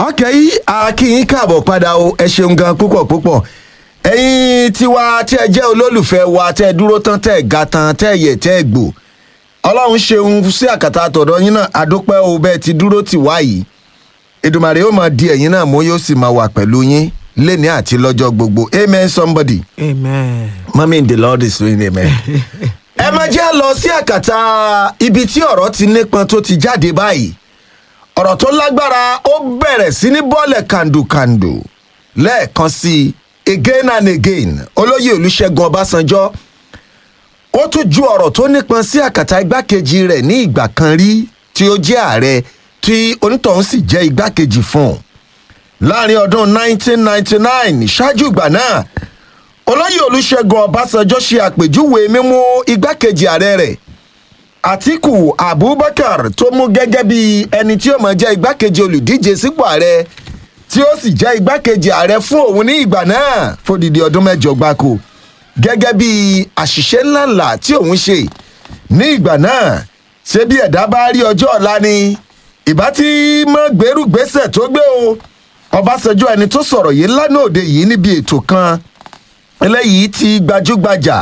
ọkẹ́ yìí akínyìn káàbọ̀ padà o ẹ ṣeun gan púpọ̀ púpọ̀ ẹ̀yin tiwa tí ẹ jẹ́ olólùfẹ́ wa tẹ́ ẹ dúró tán tẹ́ ẹ ga tán tẹ́ ẹ yẹ tẹ́ ẹ gbò ọlọ́run ṣeun sí àkàtà àtọ̀dọ̀ yín náà adúpẹ́ o bẹ́ẹ̀ ti dúró tì wá yìí èdùmàrè yóò máa di ẹ̀yin náà mú yóò sì máa wà pẹ̀lú yín lẹ́ni àti lọ́jọ́ gbogbo amen somebody amen. mami in the lord is doing amen. ẹ máa jẹ́ lọ sí àkàtà ibi tí ọ̀rọ̀ ti nípọn tó ti jáde báyìí ọ̀rọ̀ tó lágbára ó bẹ̀rẹ̀ sí ní bọ́ọ̀lẹ̀ kàndùkàndù lẹ́ẹ̀kan sí i again and again olóyè olùṣègùn ọbásanjọ́ ó tún ju ọ̀rọ̀ tó nípọn sí àkàtà igbákejì rẹ̀ ní ìgbà kan rí tí ó jẹ́ ààrẹ tí onítọ̀hún sì jẹ́ igbákejì fún un láàrin ọdún 1999 ṣáájú ìgbà náà olóyè olùṣègùn ọbásanjọ́ ṣe àpèjúwe mímú igbákejì ààrẹ rẹ̀ àtìkù abubakar tó mú gẹ́gẹ́ bí ẹni tí ó mọ̀ jẹ́ igbákejì olùdíje sípò ààrẹ tí ó sì jẹ́ igbákejì ààrẹ fún òun ní ìgbà náà fódìdí ọdún mẹ́jọ gbáko gẹ́gẹ́ bí àṣìṣe ńláńlá tí òun ṣe ní ìgbà náà ṣé bí ẹ̀dá bá rí ọjọ́ ọ̀la ni ìbá tí mọ́ gbèrú gbèsè tó gbé o ọbásanjọ́ ẹni tó sọ̀rọ̀ yìí lánàá òde yìí níbi ètò kan eléyìí ti gbajúgbajà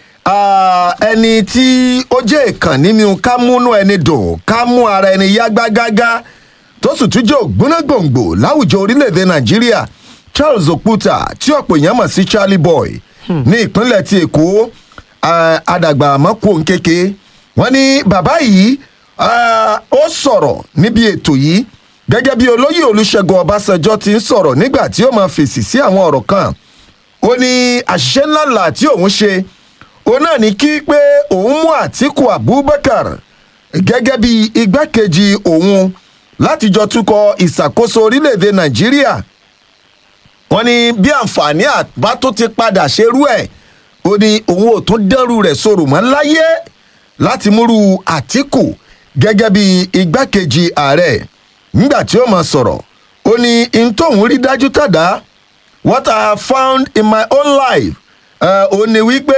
ẹni tí ó jẹ́ ìkàn nínú ká múnú ẹni dùn ká mú ara ẹni yá gágágá tó sì tún jẹ́ ògbónágbòǹgbò láwùjọ orílẹ̀-èdè nàìjíríà charles okuta tí ọ̀pọ̀ èèyàn mọ̀ sí charlie boy ní ìpínlẹ̀ ti èkó àdàgbà mọ́kò kéke wọ́n ní bàbá yìí ó sọ̀rọ̀ níbi ètò yìí gẹ́gẹ́ bí olóyè olùṣègùn ọbásanjọ́ ti ń sọ̀rọ̀ nígbà tí ó máa fèsì sí àwọn ọ̀rọ̀ kan ó ní àṣìṣe ńláńlá tí òun ṣe òun náà ní kí pé òun mú àtìkù abubakar gẹ́gẹ́ bí igbákejì òun láti jọ túkọ̀ ìṣàkóso orílẹ̀-èdè nàìjíríà wọ́n ní bí àǹfààní àbá tó ti padà ṣerú ẹ̀ ó ní òun ò tún dẹ́rù rẹ̀ sọ̀rọ̀ mọ́ láyé láti múrú àtìkù gẹ́gẹ́ bí igbákejì ààrẹ nígbà tí ó máa sọ̀rọ̀ ó ní n tóun rí dájú tàdá what i have found in my own life ó ní wípé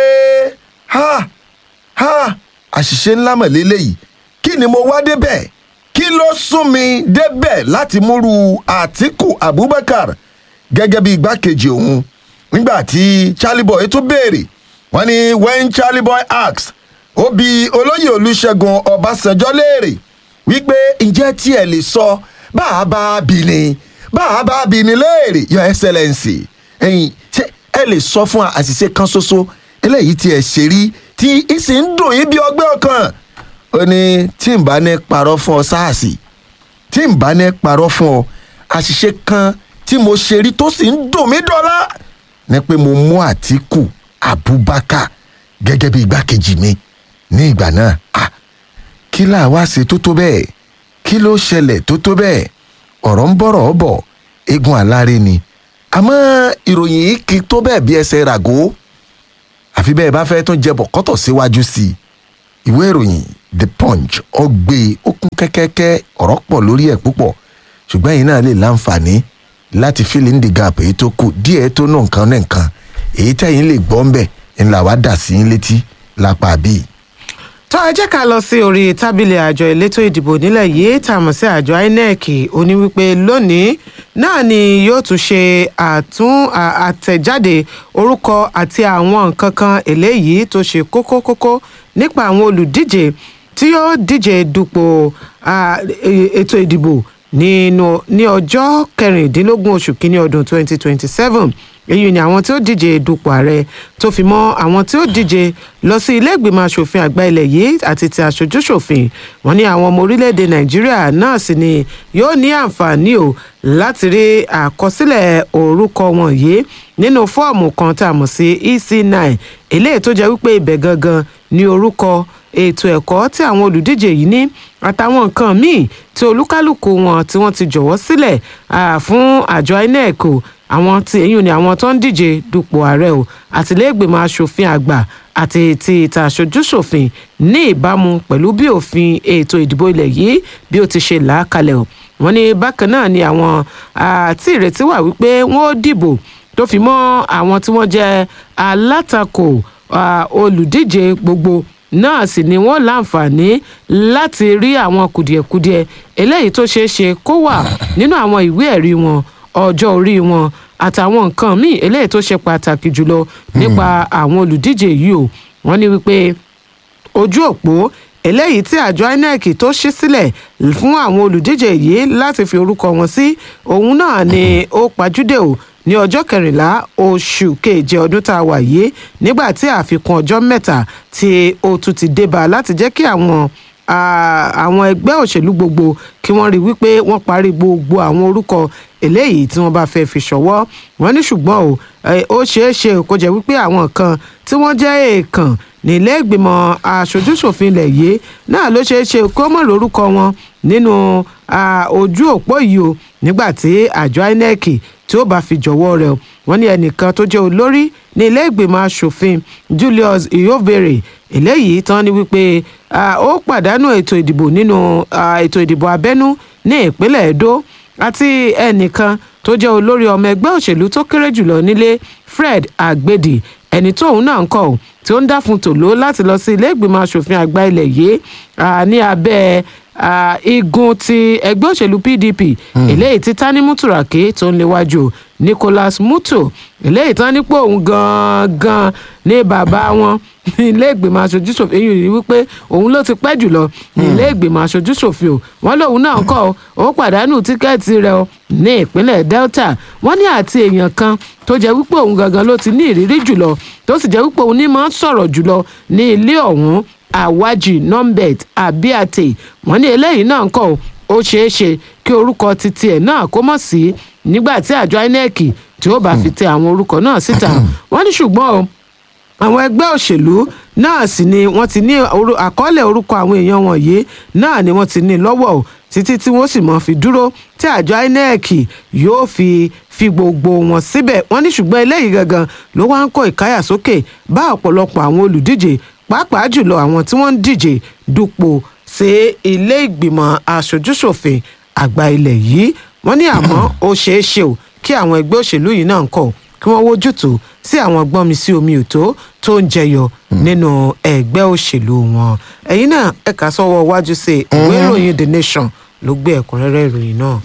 ha ha àṣìṣe ńlá mọ̀ lélẹ́yìí kí ni mo wá débẹ̀ kí ló sún mi débẹ̀ láti múru àtìkù abubakar gẹ́gẹ́ bí igbákejì òun nígbà tí charlie boy tún béèrè wọ́n ní when charlie boy asked ó bi olóyè olùṣègùn ọbásanjọ́ léèrè wípé ǹjẹ́ tí ẹ lè sọ bá a bá bí ni bá a bá bí ni léèrè your excellence ẹ̀yin ṣé ẹ lè sọ fún àṣìṣe kan ṣoṣo eléyìí tí ẹ ṣe rí tí ìsì ń dùn yín bí ọgbẹ́ ọkàn ó ní tí n bá ní parọ́ fún ọ sáàsì tí n bá ní parọ́ fún ọ àṣìṣe kan tí mo ṣe rí tó sì ń dùn mí dọ́là ni pé mo mú àtìkù abubakar gẹ́gẹ́ bí igbákejì mi ní ìgbà náà ah kí láà wá ṣe tó tó bẹ́ẹ̀ kí ló ṣẹlẹ̀ tó tó bẹ́ẹ̀ ọ̀rọ̀ ń bọ̀rọ̀ bọ̀ eégún aláré ni àmọ́ ìròyìn yìí kì í tó bẹ́ẹ̀ bí ẹsẹ̀ ràgó àfi bẹ́ẹ̀ bá fẹ́ tún jẹ bọ̀kọ́tọ̀ síwájú sí i ìwé ìròyìn the punch ọgbẹ́ ó kún kẹ́kẹ́kẹ́ ọ̀rọ̀ pọ̀ lórí ẹ̀ púpọ̀ ṣùgbọ́n ẹ̀yin náà lè láǹfààní láti fill in the gap èyí tó kù díẹ̀ tó nù nǹkan náà nǹkan èyí tẹ̀yin lè gbọ́ ń bẹ̀ ńlá wàá dà sí yín létí lápá bíi tó ẹ jẹ́ ká lọ sí orí tábìlì àjọ elétò ìdìbò nílẹ̀ yìí tá a mọ̀ sí àjọ inec ó ní wípé lónìí náà ni yóò tún ṣe àtún àtẹ̀jáde orúkọ àti àwọn nǹkan kan eléyìí tó ṣe kókó kókó nípa àwọn olùdíje tí yóò díje dupò ètò ìdìbò nínú ní ọjọ́ kẹrìndínlógún oṣù kínní ọdún 2027 èyí ni àwọn tí ó díje dupò ààrẹ tó fi mọ́ àwọn tí ó díje lọ sí ilé ìgbìmọ̀ asòfin àgbà ilẹ̀ yìí àti ti aṣojúṣòfin wọn ní àwọn ọmọ orílẹ̀-èdè nàìjíríà náà sì ni yóò ní àǹfààní o láti rí àkọsílẹ̀ orúkọ wọn yìí nínú fọ́ọ̀mù kan tá a mọ̀ sí ec9 eléyìí tó jẹ́ wípé ibẹ̀ gangan ní orúkọ ètò ẹ̀kọ́ tí àwọn olùdíje yìí ní àtàwọn nǹkan míì tí olúkálùkù wọn tí wọ́n ti jọ̀wọ́ sílẹ̀ fún àjọ inec o àwọn tí èyí ni àwọn tó ń díje dupò ààrẹ o àtìlẹ́gbẹ̀mọ asòfin àgbà àti ti ìta aṣojúṣòfin ní ìbámu pẹ̀lú bí òfin ètò ìdìbò ilẹ̀ yìí bí ó ti ṣe là á kalẹ̀ o wọ́n ní bákan náà ni àwọn àti ìrètí wà wípé wọ́n ó dìbò tó fi mọ́ àwọn tí wọ́n jẹ́ alátakò olùdíje gbogbo náà sì ni wọ́n láǹfààní láti rí àwọn kùdìẹ̀kudiẹ eléyìí tó ṣeé ṣe kó wà nínú àwọn ìwé ẹ̀rí wọn ọjọ́ orí wọn àtàwọn nǹkan míì eléyìí tó ṣe pàtàkì jùlọ nípa àwọn olùdíje yìí o wọ́n ní wípé ojú òpó eléyìí tí àjọ inec tó ṣí sílẹ̀ fún àwọn olùdíje yìí láti fi orúkọ wọn sí òun náà ni ó pajúdé o ní ọjọ́ kẹrìnlá oṣù keje ọdún tá a wà yìí nígbà tí àfikún ọjọ́ mẹ́ta tí ó tún ti débà láti jẹ́ kí àwọn àwọn ẹgbẹ́ òṣèlú gbogbo kí wọ́n rí wípé wọ́n parí gbogbo àwọn orúkọ eléyìí tí wọ́n bá fẹ́ fi ṣọwọ́ wọ́n ní ṣùgbọ́n o ó ṣeé ṣe kó jẹ́ wípé àwọn kan tí wọ́n jẹ́ èèkàn nílé ìgbìmọ̀ aṣojúṣòfin ilẹ̀ yìí náà ló ṣeé ṣe kó mọ̀ lórúkọ wọn nínú ojú òpó yìí o nígbà tí àjọ inec tí ó bá fi jọ̀wọ́ rẹ̀ wọ́n ní ẹnìkan tó jẹ́ olórí ní ilé ìgbìmọ̀ asòfin julius iyobere eléyìí tán ni wípé ó pàdánù ètò ìdìbò nínú ètò ìdìbò abẹ́nú ní ìpínlẹ̀ edo àti ẹnìkan tó jẹ́ olórí ọmọ ẹgbẹ́ òṣèlú tó kéré jùlọ nílé fred agbedi ẹni tóun náà ń kọ́ tí ó ń dá fún tòló láti lọ sí ilé ìgbìmọ̀ asòfin àgbà ilẹ̀ yìí ní abẹ́ igun ti ẹgbẹ́ òṣèlú pdp eléyìí tí tani muturake tó ń léwájú nicholas muto eléyìí tán nípò òun gangan ní bàbá wọn ní ilé ìgbìmọ̀ aṣojúṣòfin èyí rí wípé òun ló ti pẹ́ jùlọ ní ilé ìgbìmọ̀ aṣojúṣòfin o wọ́n lòun náà kọ́ ó pàdánù tíkẹ́ẹ̀tì rẹ̀ o ní ìpínlẹ̀ delta wọ́n ní àti èèyàn kan tó jẹ́ wípé òun gangan ló ti ní ìrírí jùlọ tó sì jẹ́ wípé òun ní máa ń sọ̀rọ̀ jùlọ ní ilé ọ̀hún awaji nombet abiate wọ́n ní eléyìí náà ń kọ́ ó ṣeé ṣe kí orúkọ titi ẹ̀ náà kó mọ̀ sí nígbà tí àjọ inec tí ó bá fi tẹ àwọn orúkọ náà síta wọ́n ní ṣùgbọ́n o àwọn ẹgbẹ́ òṣèlú náà sì ni wọ́n ti ní àkọọ́lẹ̀ orúkọ àwọn èèyàn wọ̀nyí náà ni wọ́n ti ní lọ́wọ́ o títí tí wọ́n sì mọ̀ fi dúró tí àjọ inec yóò fi fi gbogbo wọn síbẹ̀ wọ́n ní ṣùgbọ́n eléyìí gangan ló wá ń kó ìkáyàsókè bá ọ̀pọ̀lọpọ̀ àwọn olùdíje pàápàá jùlọ àwọn tí wọ́n ń díje dupò sí ilé ìgbìmọ̀ aṣojúṣòfin àgbà ilẹ̀ yìí wọ́n ní àmọ́ ó ṣeé ṣe o kí àwọn ẹgbẹ́ òṣèlú yìí náà ń kọ̀ kí wọ́n wójútùú sí àwọn gbọ́nmi sí omi òtó tó ń jẹyọ nínú ẹgbẹ́ òṣèlú wọn ẹ̀yin náà ẹ̀ka sọ́wọ́ wájú sí ìwé ìròyìn the nation ló gbé ẹ̀kúnrẹ́rẹ́ ìròyìn náà.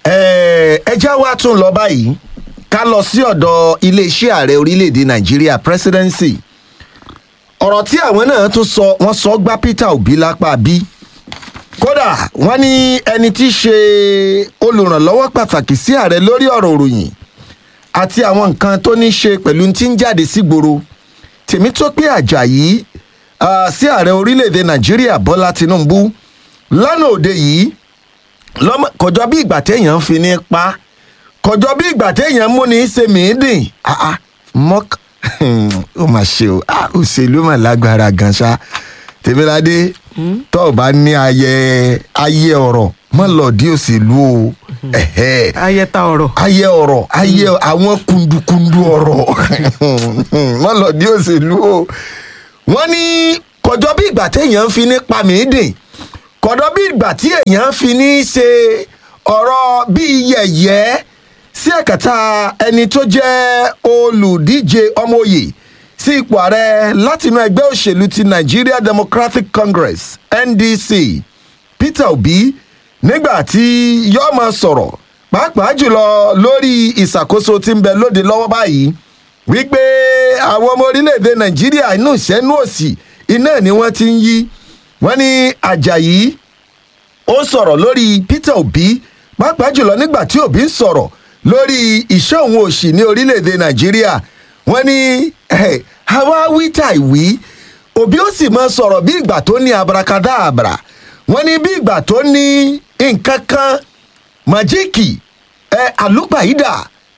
ẹ já wa tún lọ báyìí ká lọ sí ọ̀dọ̀ iléeṣẹ́ ààrẹ orílẹ̀‐èdè nàìjíríà presidency ọ̀rọ̀ tí àwọn náà tún sọ wọ́n sọ gbá peter obi lápá bí kódà wọ́n ní ẹni tí í ṣe olùrànlọ́wọ́ pàtàkì sí ààrẹ lórí ọ̀rọ̀ òròyìn àti àwọn nǹkan tó ní ṣe pẹ̀lú tí ń jáde sígboro tèmítọ́pẹ́ àjàyí sí ààrẹ orílẹ̀‐èdè nàìjíríà bọ́lá tinubu lánàá òde yìí kọjọ bí ìgbà téèyàn ń fi ní pa kọjọ bí ìgbà téèyàn mú ní ṣe mìíndìn mọ́k ó mà ṣe o òṣèlú mà lágbára gan ṣá tèmíládé tó o bá ní ayẹ ayẹ ọ̀rọ̀ mọ́ lọ́ọ̀dí òṣèlú o ayẹta ọ̀rọ̀ ayẹ ọ̀rọ̀ ayẹ àwọn kundukundu ọ̀rọ̀ mọ́ lọ́ọ̀dí òṣèlú o wọ́n ní kọjọ bí ìgbà téèyàn ń fi ní pa mìíndìn kọ̀dọ̀ bí ìgbà tí èèyàn fi ní í ṣe ọ̀rọ̀ bíi yẹ̀yẹ́ sí ẹ̀kẹta ẹni tó jẹ́ olùdíje ọmọoyè sí ipò ààrẹ látinú ẹgbẹ́ òṣèlú ti nigeria democratic congress ndc peter obi nígbà tí yóò máa sọ̀rọ̀ pàápàá jùlọ lórí ìṣàkóso tí ń bẹ lóde lọ́wọ́ báyìí wípé àwọn ọmọ orílẹ̀-èdè nàìjíríà inú ìṣẹ́nú òsì iná ni wọ́n ti ń yí wọ́n ní ajayi ó sọ̀rọ̀ lórí peter obi pàápàá jùlọ nígbà tí obi ń sọ̀rọ̀ lórí ìṣẹ́ òun òṣì ní orílẹ̀-èdè nàìjíríà wọ́n ní àwa wíta ìwí obi ó sì máa sọ̀rọ̀ bí ìgbà tó ní abarakadabra wọ́n ní bí ìgbà tó ní nǹkan kan májíìkì àlùpàídà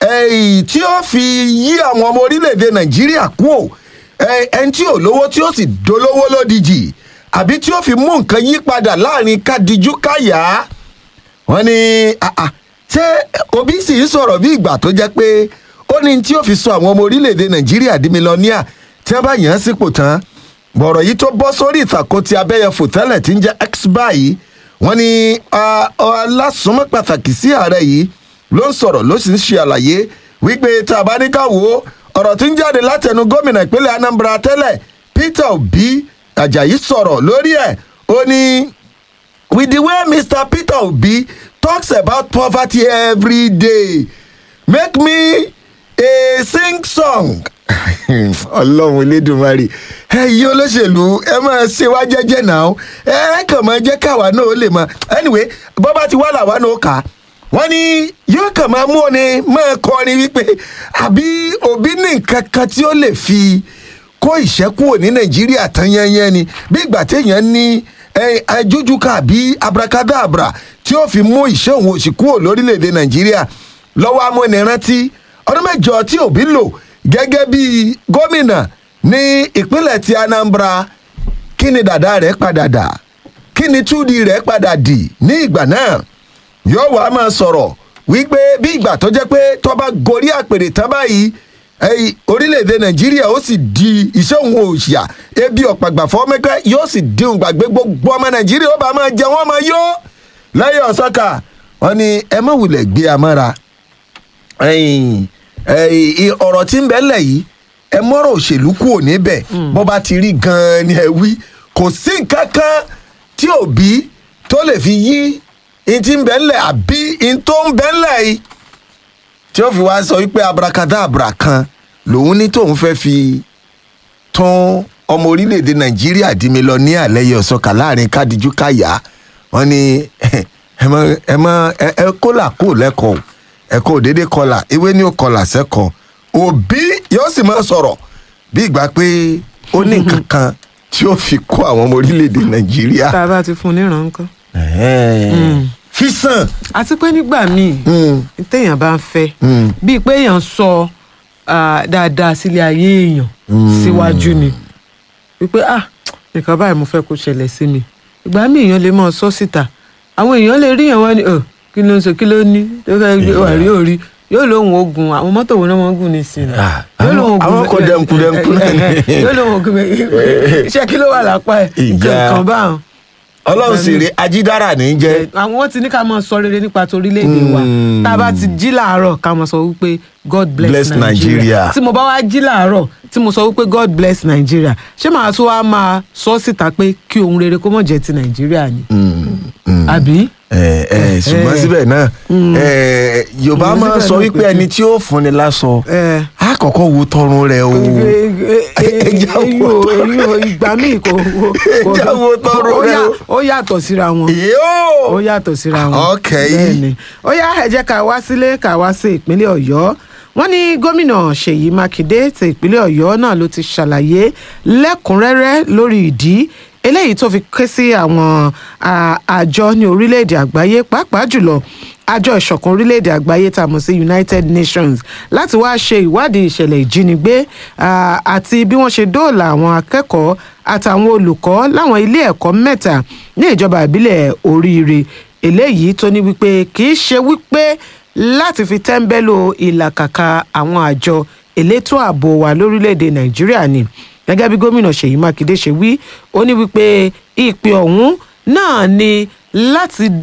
tí ó fi yí àwọn ọmọ orílẹ̀-èdè nàìjíríà kú ò ẹni tí ò lówó tí ó sì dolówó lódìjì àbí tí ó fi mú nǹkan yí padà láàrin kádìjú káyà wọn ni ṣé obi sì ń sọ̀rọ̀ bí ìgbà tó jẹ́ pé ó ní tí ó fi sọ àwọn ọmọ orílẹ̀-èdè nàìjíríà di mílíọ̀nìà tí wọ́n bá yàn án sípò tán bọ̀rọ̀ yìí tó bọ́ sórí ìtàkùn ti abẹ́yẹfò tẹ́lẹ̀ tí ń jẹ́ x báyìí wọ́n ní alásùnmọ́ pàtàkì sí ààrẹ yìí ló ń sọ̀rọ̀ ló sì ń ṣe àlàyé wípé tá a bá ní ká wò ó ọ̀rọ̀ tí ń jáde látẹnu gómìnà ìpínlẹ̀ anambra tẹ́lẹ̀ peter obi ajayi sọ̀rọ̀ lórí ẹ̀ ó ní with the way mr peter obi talks about poverty every day make me a sing song ọlọ́run elédùnmarè ẹ̀yin olóṣèlú ẹ máa ṣe wá jẹ́jẹ́ náà ẹ kàn máa jẹ́ káwa náà ó lè mọ anyway bó bá ti wá làwa náà ó kà á wọ́n ní yóò kàn máa mú ni máa kọrin wípé àbí òbí ní nǹkan kan tí ó lè fi kó ìṣẹ́kùn ní nàìjíríà tán yẹnyẹn ni bí ìgbà téèyàn ní ajújúkà àbí abracadabra tí ó fi mú ìṣẹ́ òun òsì kúrò lórílẹ̀‐èdè nàìjíríà lọ́wọ́ amúnirántí ọdún mẹ́jọ tí òbí lò gẹ́gẹ́ bí gómìnà ní ìpínlẹ̀ ti anambra kí ni dàda rẹ̀ padà dà kí ni túdi rẹ̀ padà dì ní ìgbà náà yóò wá máa sọ̀rọ̀ wípé bí ìgbà tó jẹ́ pé tọ́ba gorí àpèrè tán báyìí orílẹ̀-èdè nàìjíríà ó sì di iṣẹ́ òun òṣìà ebi ọ̀pàgbà fọ́mẹ́kẹ́ yóò sì dín gbàgbé gbogbo ọmọ nàìjíríà ó bá máa jẹ wọ́n máa yó lẹ́yìn ọ̀sọ́kà wọn ni ẹ má wulẹ̀ gbé amára ọ̀rọ̀ tí ń bẹ́ lẹ̀ yìí ẹ mọ́rọ̀ òṣèlú kù ò níbẹ̀ bó bá ti rí gan-an ni ẹ wí kò sí nǹkan kan tí òbí tó lè fi yí n ti ń bẹ́ lẹ̀ àbí n tó ń bẹ́ lẹ̀ yìí tí ó fi wá sọ wípé abracadabra kan lòun ní tóun fẹ́ fi tún ọmọ orílẹ̀-èdè nàìjíríà di mílíọ̀nìyà lẹ́yìn ọ̀sọ́kà láàrin kádìjú káyà wọ́n ní ẹ mọ ẹ mọ ẹ kólà kó lẹ́kọ̀ọ́ ẹ kó déédéé kọlà ewé ní ó kọlà sẹ́kọ̀ọ́ òbí yóò sì máa sọ̀rọ̀ bí ìgbà pé ó ní nǹkan kan tí ó fi kó àwọn ọmọ orílẹ̀-èdè nàìjíríà. tá a bá ti fún un níran nǹkan. fi sàn. àti pé nígbà míì téèyàn bá ń fẹ́ bíi pé èèyàn sọ dáadáa sílé ayé èèyàn síwájú ni wípé ah nǹkan báyìí mo fẹ́ kó ṣẹlẹ̀ sí mi ìgbà míì èèyàn lè máa sọ síta àwọn èèyàn lè rí àwọn ni kí ló ń sọ kí ló ní tó fẹ́ gbé wà rí òrí yóò lóun ogun àwọn mọ́tò wo ni wọ́n gùn ní sí i. àwọn kò dẹ̀nkù dẹ̀nkù náà ni. yóò lóun ogun iṣẹ́ kí ló wà lápá ẹ̀ nǹkan báwọn. ọlọ́run sì rí ajídára ní í jẹ́. àwọn wọn ti ní ká máa sọ rere nípa torílẹ̀-èdè wa tá a bá ti jí làárọ̀ ká máa sọ wípé god bless, Bless nigeria Nigeria. tí mo bá wá jí làárọ̀ tí mo sọ wípé god bless nigeria ṣé màá tún wá máa sọ síta pé kí ohun rere kó mọ̀ jẹ́ ti nàìjíríà ni àbí. ẹ ẹ ṣùgbọ́n síbẹ̀ náà ẹ yorùbá Ṣùgbọ́n máa síbẹ̀ sọ náà wípé kò ẹni tí ó fúnni lásọ ẹ á kọ́kọ́ wo tọrùn rẹ̀ o. Ẹja wo èyí ò ìgbà míì kò kò- Ẹja wo tọrọ ó rẹ yà- o. ó yàtọ̀ síra wọn yóò ó yàtọ̀ síra wọn. Ok. bẹ́ẹ̀ni ó yá ẹ jẹ́ ká wá sílé ká wá sí ìpínlẹ̀ ọ̀yọ́ wọ́n ní gómìnà ṣèyí mákindé ti ìpínlẹ̀ ọ̀yọ́ náà ló ti ṣàlàyé lẹ́kùnrẹ́rẹ́ lórí ìdí eléyìí tó fi ké sí àwọn à, àjọ ní orílẹ̀-èdè àgbáyé pàápàá jùlọ àjọ ìṣọ̀kan orílẹ̀-èdè àgbáyé tá a mọ̀ sí united nations láti wáá ṣe ìwádìí ìṣẹ̀lẹ̀ ìjínigbé à, àti bí wọ́n ṣe dóòlà àwọn akẹ́kọ̀ọ́ àtàwọn olùkọ́ láwọn ilé ẹ̀kọ́ mẹ́ta ní ìjọba ìbílẹ̀ oríire eléyìí tó ní wípé kì í ṣe wípé láti fi tẹ́ńbẹ́lò ìlàkàkà àwọn àjọ elétò ààbò wa lórílẹ̀‐èdè nàìjíríà ni gẹ́gẹ́ bí gómìnà ṣèyí mákindé ṣe wí ó ní wípé ìpè ọ̀hún náà ni láti